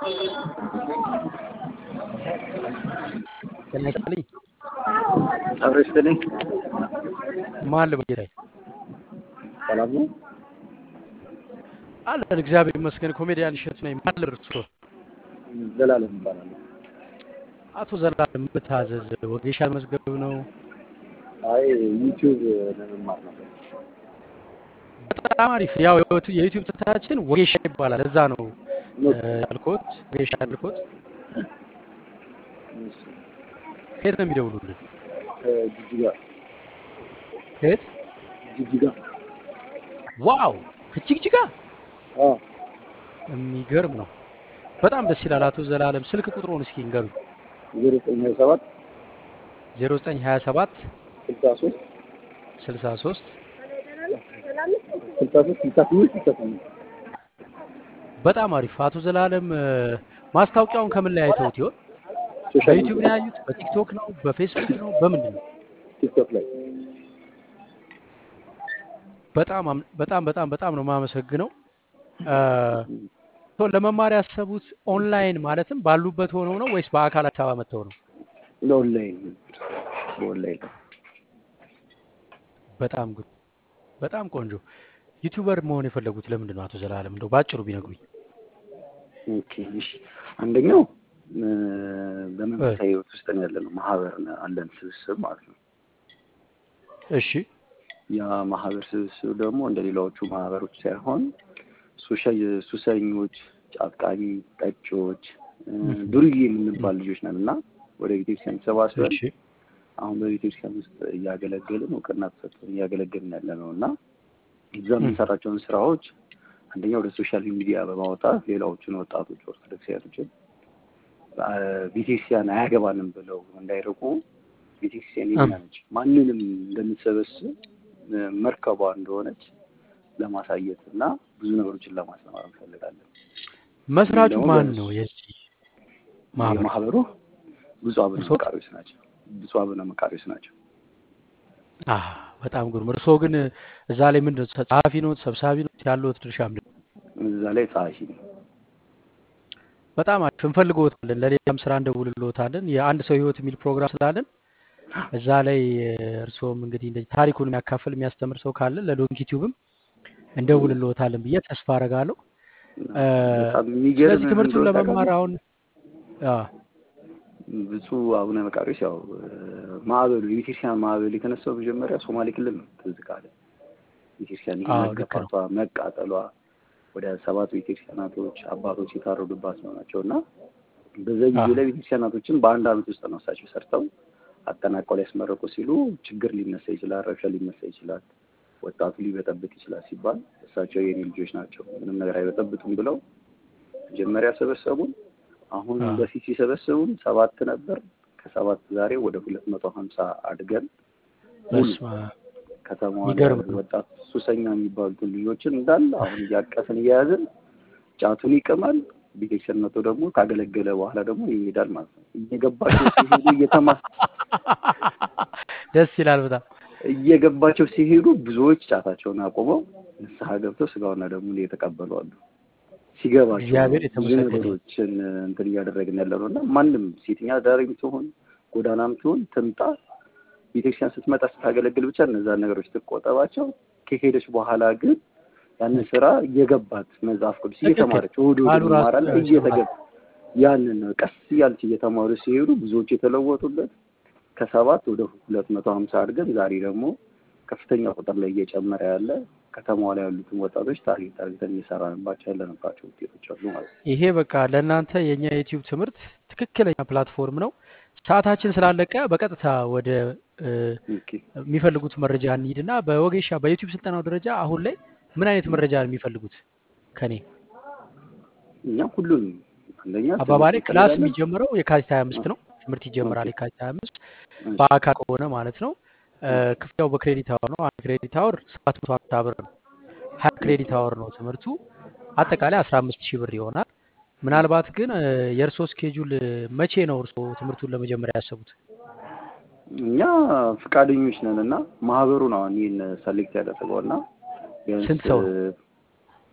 ጤና ይስጥልኝ። አብሮ ይስጥልኝ። ማን ልበል ጌታዬ? ሰላም ነው? አለን እግዚአብሔር ይመስገን። ኮሜዲያን እሸቱ ነኝ። ማን ልበል እርስዎ? ዘላለም ይባላል። አቶ ዘላለም መታዘዝ ወጌሻ መዝገብ ነው። አይ ዩቲዩብ ለመማር ነበር። በጣም አሪፍ። ያው የዩቱ- የዩቲዩብ ትምህርታችን ወጌሻ ይባላል። እዛ ነው እ፣ ያልኩት ወጌሻ ያልኩት። እሺ፣ ከየት ነው የሚደውሉልን? ከጅጅጋ ከየት? ጅጅጋ። ዋው ከጅግጅጋ አዎ የሚገርም ነው። በጣም ደስ ይላል። አቶ ዘላለም ስልክ ቁጥሩን እስኪ ንገሩኝ። ዜሮ ዘጠኝ ሀያ ሰባት 0927 ስልሳ ሶስት 63 ስልሳ ሶስት ስልሳ ስምንት ስልሳ ስምንት በጣም አሪፍ። አቶ ዘላለም እ፣ ማስታወቂያውን ከምን ላይ አይተውት ይሆን? ሶሻል በዩቲዩብ ነው ሚዲያ ያዩት? በቲክቶክ ነው? በፌስቡክ ነው? በምንድን ነው? ቲክቶክ ላይ በጣም አም- በጣም በጣም በጣም ነው የማመሰግነው። እ፣ ቶ ለመማር ያሰቡት ኦንላይን ማለትም ባሉበት ሆነው ነው ወይስ በአካል አዲስ አበባ መጥተው ነው? በኦንላይን በኦንላይን በጣም ጉድ፣ በጣም ቆንጆ። ዩቲዩበር መሆን የፈለጉት ለምንድን ነው አቶ ዘላለም? እንደው ባጭሩ ቢነግሩኝ። ኦኬ እሺ አንደኛው እ፣ በመንፈሳዊ ህይወት ውስጥ ነው ያለ ነው ማህበር ነው አለን ስብስብ ማለት ነው እሺ ያ ማህበር ስብስብ ደግሞ እንደ ሌላዎቹ ማህበሮች ሳይሆን ሱሰ- ሱሰኞች፣ ጫቃሚ፣ ጠጪዎች፣ እ፣ ዱርዬ የምንባል ልጆች ነን እና ወደ ቤተክርስቲያን ተሰባስበን እሺ አሁን በቤተክርስቲያን ውስጥ እያገለገልን እውቅና ተሰጥቶን እያገለገልን ያለ ነው እና እዛ የምንሰራቸውን ስራዎች አንደኛ ወደ ሶሻል ሚዲያ በማውጣት ሌላዎቹን ወጣቶች ኦርቶዶክሳውያኖችን አ፣ ቤተክርስቲያን አያገባንም ብለው እንዳይርቁ ቤተክርስቲያን የኛ ነች፣ ማንንም እንደምትሰበስብ እ፣ መርከቧ እንደሆነች ለማሳየት እና ብዙ ነገሮችን ለማስተማር እንፈልጋለን። መስራቹ ደግሞ ማን በእሱ- ነው የዚህ ማህበር? የማህበሩ ብፁዕ አቡነ እርስዎ? መቃርዮስ ናቸው። ብፁዕ አቡነ መቃርዮስ ናቸው። አ በጣም ግሩም። እርስዎ ግን እዛ ላይ ምንድን ነው ጸሐፊ ነው ሰብሳቢ ነው ያለዎት ድርሻ ምንድን ነው? እዛ ላይ ጸሐፊ ነው። በጣም አሪፍ እንፈልግዎታለን። ለሌላም ስራ እንደውልልዎታለን። የአንድ ሰው ህይወት የሚል ፕሮግራም ስላለን እዛ ላይ እ፣ እርስዎም እንግዲህ እንደዚህ ታሪኩን የሚያካፍል የሚያስተምር ሰው ካለ ለዶንኪ ቲዩብም እንደውልልዎታለን ብዬ ተስፋ አደርጋለሁ። እ፣ በጣም የሚገርም ስለዚህ ትምህርቱን እንደሆነ ለመማር ታውቃለህ? አሁን አ፣ ብፁዕ አቡነ መቃርዮስ ያው እ፣ ማዕበሉ የቤተክርስቲያን ማዕበል የተነሳው መጀመሪያ ሶማሌ ክልል ነው። ትዝ ካለ ቤተክርስቲያን ይሄ አዎ፣ ልክ ነው። መገፋቷ መቃጠሏ ወደ ሰባት ቤተክርስቲያናቶች አባቶች የታረዱባት ነው ናቸው እና በዛ ጊዜ አዎ። ላይ ቤተክርስቲያናቶችን በአንድ አመት ውስጥ ነው እሳቸው ሰርተው አጠናቀው ሊያስመረቁ ሲሉ ችግር ሊነሳ ይችላል፣ ረብሻ ሊነሳ ይችላል፣ ወጣቱ ሊበጠብጥ ይችላል ሲባል እሳቸው የኔ ልጆች ናቸው ምንም ነገር አይበጠብጡም ብለው መጀመሪያ ሰበሰቡን። አሁን አዎ። በፊት ሲሰበስቡን ሰባት ነበር። ከሰባት ዛሬ ወደ ሁለት መቶ ሀምሳ አድገን ሙሉ በስመ አብ። ከተማዋ ላይ የሚገርም ያሉ ነው። ወጣት ሱሰኛ የሚባሉትን ልጆችን እንዳለ አሁን እያቀፍን እየያዝን ጫቱን ይቅማል። ቤተክርስቲያን መጥቶ ደግሞ ካገለገለ በኋላ ደግሞ ይሄዳል ማለት ነው። እየገባቸው ሲሄዱ እየተማ ደስ ይላል በጣም እየገባቸው ሲሄዱ ብዙዎች ጫታቸውን አቁመው ንስሐ ገብተው ስጋውና ደሙን እየተቀበሉ አሉ። ሲገባቸው እግዚአብሔር ነው ብዙ የተመሰገነ ይሁን። ነገሮችን እንትን እያደረግን ያለ ነው እና ማንም ሴተኛ አዳሪም ትሆን ጎዳናም ትሆን ትምጣ ቤተክርስቲያን ስትመጣ ስታገለግል ብቻ እነዛን ነገሮች ትቆጠባቸው። ከሄደች በኋላ ግን ያንን ስራ እየገባት መጽሐፍ ቅዱስ ትክክል። እየተማረች እሑድ እሑድ ቃሉ ራሱ እንማራለን ያው እየተገባ ያንን ነው ቀስ እያለች እየተማሩ ሲሄዱ ብዙዎች የተለወጡበት ከሰባት ወደ ሁለት መቶ ሀምሳ አድገን ዛሬ ደግሞ ከፍተኛ ቁጥር ላይ እየጨመረ ያለ ከተማዋ ላይ ያሉትን ወጣቶች ታርጌት ታርጌተን እየሰራንባቸው ያለንባቸው ውጤቶች አሉ ማለት ነው። ይሄ በቃ ለእናንተ የእኛ የዩቲዩብ ትምህርት ትክክለኛ ፕላትፎርም ነው። ሰዓታችን ስላለቀ በቀጥታ ወደ እ፣ ኦኬ። የሚፈልጉት መረጃ እንሂድና በወጌሻ በዩቲዩብ ስልጠናው ደረጃ አሁን ላይ ምን አይነት መረጃ ነው የሚፈልጉት ከኔ? እኛ ሁሉንም አንደኛ አባባሌ ትምህርት ክላስ እንፈልጋለን። የሚጀምረው የካቲት 25 ነው። ትምህርት ይጀምራል ኦኬ። የካቲት 25 እሺ። በአካል ከሆነ ማለት ነው። እ፣ ክፍያው በክሬዲት አወር ነው። አንድ ክሬዲት አወር 750 ብር ነው። 20 ክሬዲት አወር ነው ትምህርቱ። አጠቃላይ 15 ሺህ ብር ይሆናል። ምናልባት ግን እ፣ የእርሶ ስኬጁል መቼ ነው እርሶ ትምህርቱን ለመጀመሪያ ያሰቡት? እኛ ፈቃደኞች ነን እና ማህበሩ ነው አሁን ይህን ሰሌክት ያደረገው እና ቢያንስ ስንት ሰው ነው?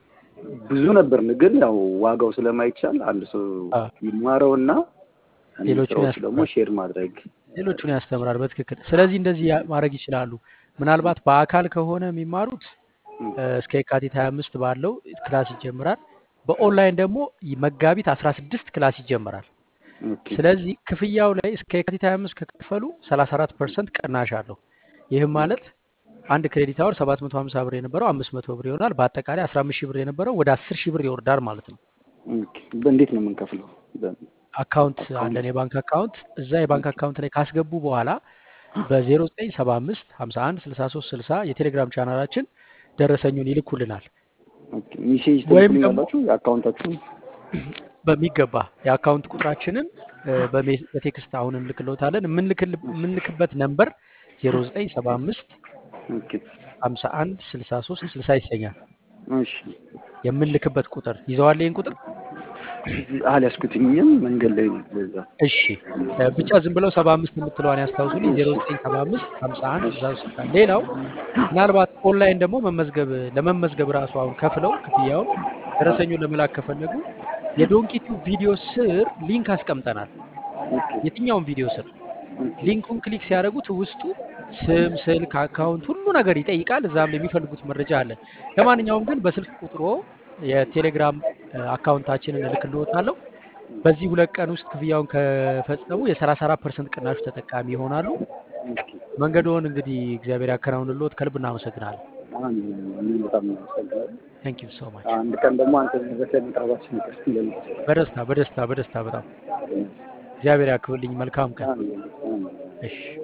ብዙ ነበርን፣ ግን ያው ዋጋው ስለማይቻል አንድ ሰው አ፣ ይማረውና እነዚህ ሌሎቹን ስራዎች ደግሞ ያስተምራል ሼር ማድረግ ሌሎቹን ያስተምራል። በትክክል ስለዚህ እንደዚህ ያ- ማድረግ ይችላሉ። ምናልባት በአካል ከሆነ የሚማሩት ም፣ እ፣ እስከ የካቲት 25 ባለው ክላስ ይጀምራል። በኦንላይን ደግሞ መጋቢት 16 ክላስ ይጀምራል። ኦኬ ስለዚህ ክፍያው ላይ እስከ የካቲት 25 ከከፈሉ 34 ፐርሰንት ቅናሽ አለው። ይህም ኦኬ ማለት አንድ ክሬዲት አወር 750 ብር የነበረው 500 ብር ይሆናል። በአጠቃላይ 15 ሺህ ብር የነበረው ወደ 10 ሺህ ብር ይወርዳል ማለት ነው። ኦኬ። በእንዴት ነው የምንከፍለው? አካውንት በአካውንት አለን፣ የባንክ አካውንት። እዛ የባንክ ኦኬ አካውንት ላይ ካስገቡ በኋላ በ0975 51 63 60 የቴሌግራም ቻናላችን ደረሰኙን ይልኩልናል። ኦኬ። ሜሴጅ ወይም ደግሞ ትልኩልኛላችሁ የአካውንታችሁን? በሚገባ የአካውንት ቁጥራችንን እ፣ በሜ- በቴክስት አሁን እንልክልዎታለን። የምንልክል- የምንልክበት ነምበር 0975 ኦኬ 51 63 60 ይሰኛል። እሺ። የምንልክበት ቁጥር ይዘዋል። ይህን ቁጥር አልያዝኩትኝም መንገድ ላይ ነው ለዛ። እሺ እ፣ ብቻ ዝም ብለው 75 የምትለዋን ያስታውሱልኝ። 0975 51 63 60 ሌላው ምናልባት ኦንላይን ደግሞ መመዝገብ ለመመዝገብ ራሱ አሁን ከፍለው ክፍያውን ደረሰኙን ለመላክ ከፈለጉ የዶንኪቲው ቪዲዮ ስር ሊንክ አስቀምጠናል። ኦኬ የትኛውን ቪዲዮ ስር ኦኬ ሊንኩን ክሊክ ሲያደርጉት ውስጡ ስም፣ ስልክ፣ አካውንት ሁሉ ነገር ይጠይቃል። እዛም ላይ የሚፈልጉት መረጃ አለ። ለማንኛውም ግን በስልክ ቁጥሮ የቴሌግራም እ፣ አካውንታችንን እልክልዎታለሁ። በዚህ ሁለት ቀን ውስጥ ክፍያውን ከፈጸሙ የ34 ፐርሰንት ቅናሹ ተጠቃሚ ይሆናሉ። ኦኬ። መንገዶን እንግዲህ እግዚአብሔር ያከናውንልዎት። ከልብ እናመሰግናለን። አሁን እኔም በጣም አመሰግናለሁ። ታንክ ዩ ሶ ማች። አንድ ቀን ደግሞ አንተ ዘፈ መቅረባችን ይቀር ይላል። በደስታ በደስታ በደስታ በጣም እግዚአብሔር ያክብልኝ። መልካም ቀን። አሜን አሜን። እሺ